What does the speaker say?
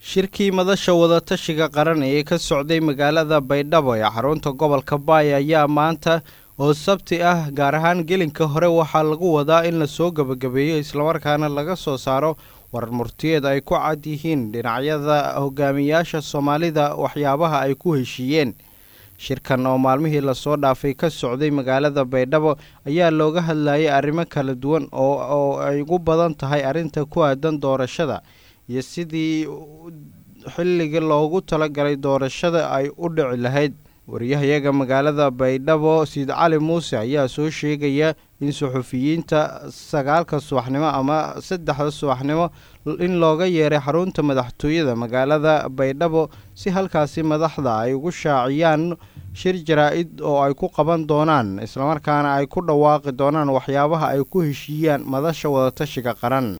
shirkii madasha wadatashiga qaran ee ka socday magaalada baydhabo ee xarunta gobolka baay ayaa maanta oo sabti ah gaar ahaan gelinka hore waxaa lagu wadaa in lasoo gebagabeeyo islamarkaana laga soo saaro warar murtiyeed ay ku cad yihiin dhinacyada hogaamiyaasha soomaalida waxyaabaha ay ku heshiiyeen shirkan oo maalmihii lasoo dhaafay ka socday magaalada baydhabo ayaa looga hadlayay arrimo kala duwan oo ay ugu badan tahay arrinta ku aadan doorashada iyo sidii xilligii loogu talagalay doorashada ay u dhici lahayd wariyahayaga magaalada baydhabo siid cali muuse ayaa soo sheegaya in suxufiyiinta sagaalka subaxnimo ama saddexda subaxnimo in looga yeeray xarunta madaxtooyada magaalada baydhabo si halkaasi madaxda ay ugu shaaciyaan shir jaraa-id oo ay ku qaban doonaan islamarkaana ay ku dhawaaqi doonaan waxyaabaha ay ku heshiiyaan madasha wadatashiga qaran